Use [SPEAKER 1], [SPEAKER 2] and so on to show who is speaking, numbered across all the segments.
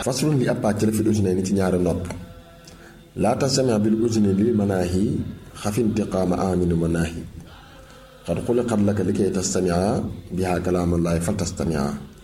[SPEAKER 1] faslun li ab pàcc la fi usine ni ci ñaari nopp laa tastamia bil usine li manaahi xafintiqaama aminu manaahi xad xuliqat laka li kay tastamia biha kalaamallaahi fal tastamia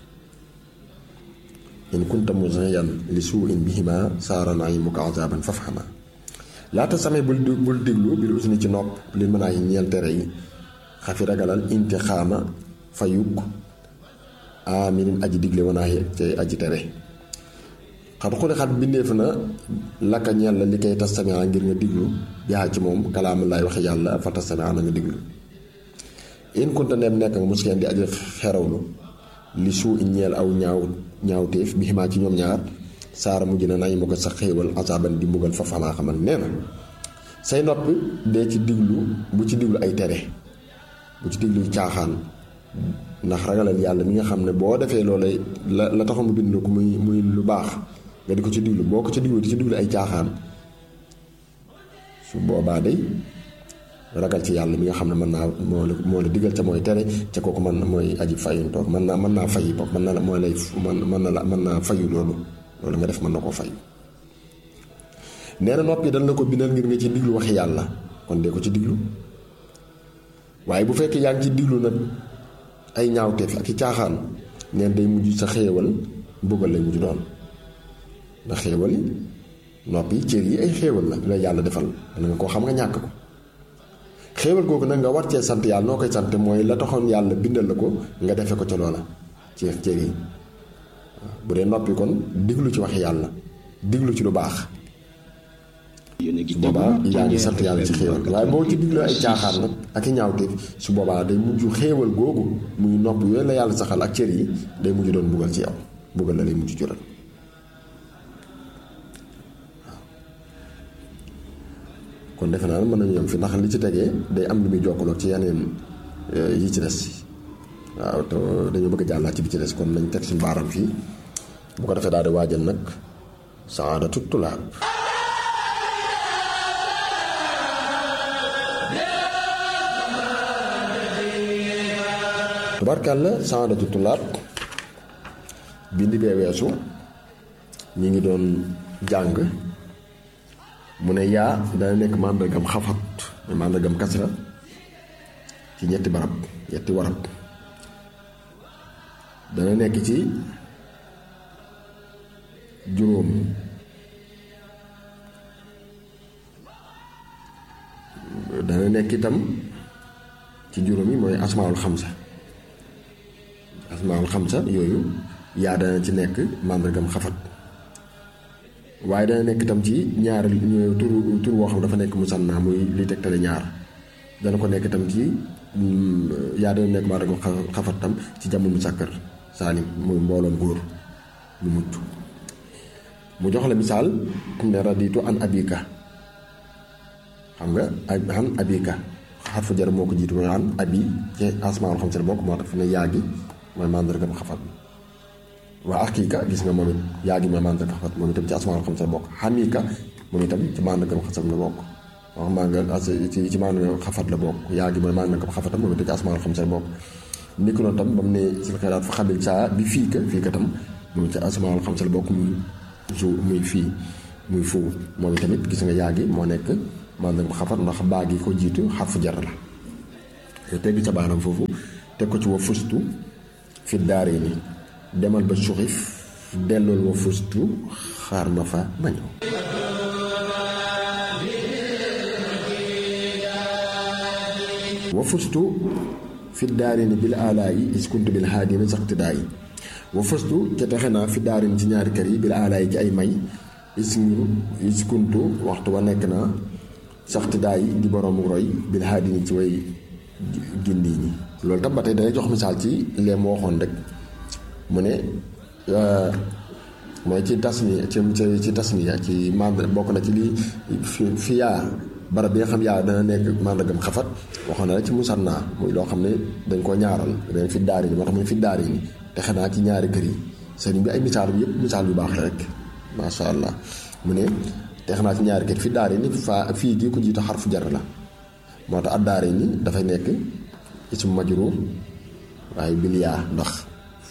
[SPEAKER 1] in kunta muziyan li suu in bihima saara naimuka azaban fafhama laa tastamia bul bul diglu bil usine ci nopp li manaahi ñeel tere yi xafi ragalal intixaama fayuk aminin aji digle wanaahi cay aji tere xat xuli xat bindeef na lakka ñeel la li koy tastamia ngir nga diglu yaa ci moom kalaama laay waxe yàlla fa tastamia na nga diglu in kunta neem nekk nga muskeen di aji xerawlu li suu in ñeel aw ñaaw ñaawteef bi ximaa ci ñoom ñaar saara mujj na nañ ma ko sa xéewal asaban di mbugal fa famaa xamal nee na say nopp dee ci diglu bu ci diglu ay tere bu ci diglu caaxaan ndax ragalal yàlla mi nga xam ne boo defee loolay la la taxaw mu bind ko muy muy lu baax nga di ko ci diglu boo ko ci diglu di ci diglu ay caaxaan su boobaa day ragal ci yàlla mi nga xam ne mën naa moo la moo la digal ca mooy tere ca kooku man mooy aji fayuntoog mën naa mën naa fay bopp mën na mooy lay mën mën na la mën naa fayu loolu loolu nga def mën na koo fay nee na noppi dañ la ko bindal ngir nga ci diglu waxi yàlla kon dee ko ci diglu waaye bu fekkee yaa ngi ci diglu nag ay ñaawteef ak i caaxaan neen day mujj sa xéewal mbugal lay mujj doon ndax xéewal yi noppi cër yi ay xéewal la la yàlla defal dana nga koo xam nga ñàkk ko xéewal googu nag nga war cee sant yàlla noo koy sant mooy la taxoon yàlla bindal la ko nga defe ko ca loola ci cër yi bu dee noppi kon diglu ci wax yàlla diglu ci lu baax su boobaa yaa ngi sant yàlla ci xéewal waaye boo ci diglu ay caaxaan nag ak i ñaawteef su boobaa day mujj xéewal googu muy nopp yooyu la yàlla saxal ak cër yi day mujj doon mbugal ci yow mbugal la lay mujj jural kon defe naa mën nañu yem fi ndax li ci tegee day am lu muy jokkaloo ci yeneen yi ci des waaw te dañoo bëgg a jàllaat ci bi ci des kon nañ teg suñu baaram fii bu ko defee daal di waajal nag saadatu tulaab tubarkàlla saadatu tulaab bindi bee weesu ñi ngi doon jàng mu ne yaa dana nekk màndargam xafat màndargam kasra ci ñetti barab ñetti warab dana nekk ci juróom dana nekk itam ci juróom yi mooy asmaawul xamsa asmaawul xamsa yooyu yaa dana ci nekk màndargam xafat waaye dana nekk itam ci ñaar tur tur woo xam dafa nekk musanna muy li tegtale ñaar dana ko nekk itam ci yaa dana nekk màndargam xafat tam ci jàmm mu sàkkar saalim muy mbooloom góor mu mucc mu jox la misaal ne raditu an abika xam nga an abika xarfu jar moo ko jiitu mooy an abi ci asmaul xam se bokk moo tax fi ne yaa gi mooy màndargam xafat bi waa akika gis nga moom it yaa gi mooy màndargam xafat moom itam ci asmaul xam se bokk xamika moom itam ci màndargam xasam la bokk wax maa nga ci ci màndargam xafat la bokk yaa gi mooy màndargam xafatam moom itam ci asmaul xam se bokk ni ko noonu tam ba mu ne si xelaat fa xabil saa bi fii ka fii ka tam moom ci asmaul xam se bokk muy su muy fii muy fuu moom tamit gis nga yaa gi moo nekk màndargam xafat ndax baa gi ko jiitu xarfu jar la te tegg ca baanam foofu teg ko ci wa fustu fi daari ni demal ba suxif dellool wa fustu xaar ma fa ma ñëw wa fustu fi daari ni bil alaayi iskuntu bil haadina saxtidaa yi wa fustu ca texe naa fi daari ni ci ñaari kër yi bil alaayi ci ay may isngiru iskuntu waxtu wa nekk naa saxtidaa yi di boroomu roy bil haadini ci way gindi ñi loolu tam ba tey day jox misaal ci lee mu waxoon rek mu ne mooy ci tas ni ci ci tas ni ci mand bokk na ci li fi fi yaa barab bi nga xam yaa dana nekk màndargam xafat waxoon na rek ci musanna muy loo xam ne dañ koo ñaaral dañ fi daari ni moo tax mu ne fi daari ni te xanaa ci ñaari kër yi sëriñ bi ay misaal bi yëpp misaal yu baax la rek macha allah mu ne te xanaa ci ñaari kër fi daari ni faa fii gii ko jiitu xarfu jar la moo tax ad daari ni dafay nekk ismu majruur waaye bil yaa ndax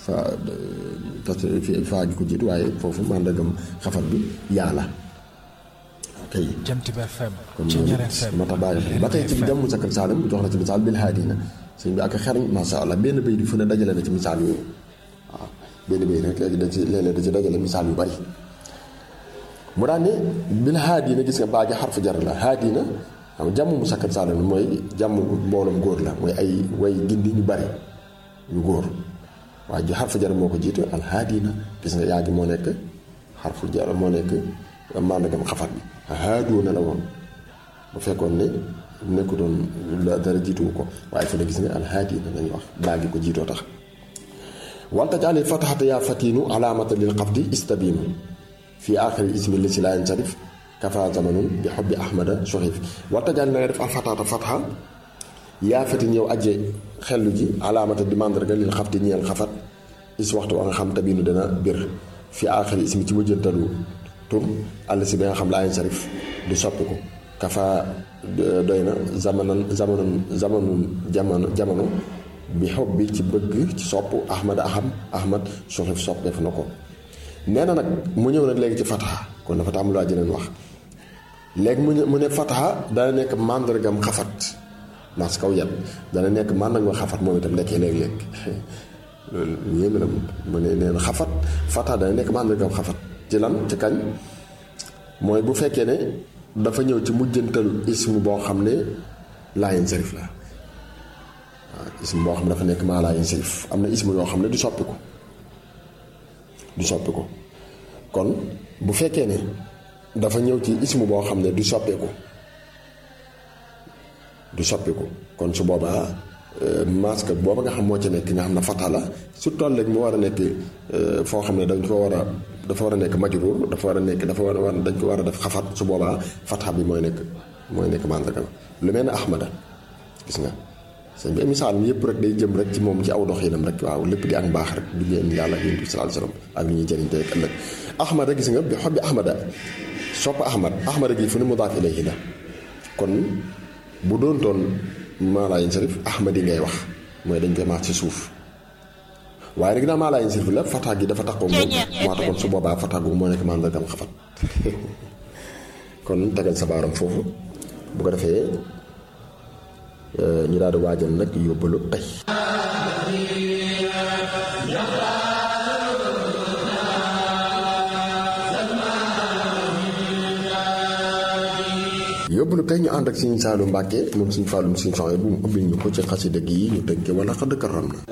[SPEAKER 1] fa parce que faa gi ko jiitu waaye foofu màndargam xafat bi yaa la kay
[SPEAKER 2] Jant bi FM
[SPEAKER 1] kon
[SPEAKER 2] ci
[SPEAKER 1] loolu
[SPEAKER 2] ñaar FM
[SPEAKER 1] moo tax bàyyi xel ba tey ci jàmm musakkal saalim jox na ci misaal bil haadina sëñ bi ak xereñ masha Allah benn bay di fu ne dajale na ci misaal yooyu waaw benn bay rek léegi da ci léeg-léeg da ci dajale misaal yu bari mu daan ne bil haadina gis nga baa gi xarfu jar la haadina xam nga jàmm musakkal saalim mooy jàmm mbooloom góor la mooy ay way gindi ñu bari ñu góor waaye ji xarfu jar moo ko jiitu al haadina gis nga yaa gi moo nekk xarfu jar moo nekk màndargam xafat bi haaduna la woon bu fekkoon ne nekku doon dara jiituwu ko waaye fi ne gis nga alhaadina lañu wax baa ngi ko jiitoo tax walta jaalil fataxata yaa fatinu alaamata lil xafdi istabiinu fi aaxiri ismi li si laa yansarif kafa zamanun bi xobbi ahmada soxif walta jaalil na nga def alfataxata fatxa yaa fatin yow aje xellu ji alaamata di màndarga lil xafdi ñeel xafat is waxtu wa nga xam tabinu dana bir fi aaxiri ismi ci mujjantalu tur àll si bi nga xam laa yansarif du soppi ko kafa doy na zamanan zamanon zamanun jamono jamono bi xob bi ci bëgg ci sopp ahmad aham ahmad soxif sopp def na ko nee na nag mu ñëw nag léegi ci fataha kon dafa tàmm laa jëneen wax léegi mu ne mu ne fataha dana nekk màndargam xafat mas kaw yat dana nekk màndargam xafat moom itam lekkee léeg-léeg loolu yéeme la mu ne nee na xafat fataha dana nekk màndargam xafat ci lan ci kañ mooy bu fekkee ne dafa ñëw ci mujjantal ismu boo xam ne laayin sarif la waaw ismu boo xam ne dafa nekk maa laayin sarif am na ismu yoo xam ne du soppi ko du soppi ko kon bu fekkee ne dafa ñëw ci ismu boo xam ne du soppeeku du soppiku kon su boobaa masque booba nga xam moo ci nekk nga xam ne fata la surtout léegi mu war a nekk foo xam ne dañ ko war a dafa war a nekk majruur dafa war a nekk dafa war a dañ ko war a def xafat su boobaa fata bi mooy nekk mooy nekk mandarga lu mel ne ahmada gis nga sëñ bi misaal mi yëpp rek day jëm rek ci moom ci aw doxinam rek waaw lépp di ak mbaax rek du leen yàlla yonent bi sallallahu alayhi wasallam ak li ñuy jëriñ tey ak ëllëg ahmada gis nga bi xob bi ahmada sopp ahmad ahmada gi fu ne mudaaf ilayhi la kon bu doon toon maalaayin sarif ahmad yi ngay wax mooy dañ koy maax ci suuf waaye nag ginnaaw maalaayin sarif la fataa gi dafa taxaw moom moo taxoon su boobaa fataa gu moo nekk màndargam xafat kon tegal sa baaram foofu bu ko defee ñu daal di waajal nag yóbbalu tey yóbbalu tey ñu ànd ak Sëriñ Saalu Mbàkke moom Sëriñ Fàllu Sëriñ Soxna bu mu ubbil ñu ko ci xasida gi ñu tënke wala xadd karam na